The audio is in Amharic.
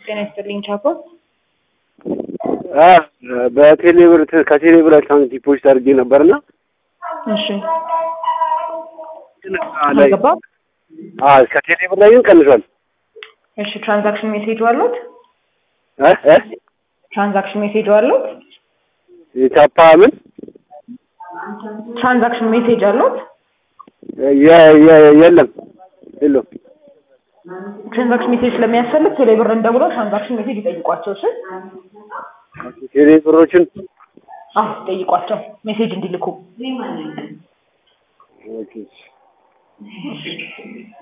ጤና ይስጥልኝ ቻፖ። በቴሌብር ከቴሌብር አካውንት ዲፖዚት አድርጌ ነበርና እሺ ላይ አልገባም። ከቴሌብር ላይ ግን ቀንሷል። እሺ ትራንዛክሽን ሜሴጅ አሉት? እ እ ትራንዛክሽን ሜሴጅ አሉት? የቻፓ ምን ትራንዛክሽን ሜሴጅ አሉት? የ- የ- የለም የለም። ትራንዛክሽን ሜሴጅ ስለሚያስፈልግ ቴሌብር እንደብለው ትራንዛክሽን ሜሴጅ ይጠይቋቸው። እሺ ቴሌብሮችን አዎ ይጠይቋቸው ሜሴጅ እንዲልኩ። ኦኬ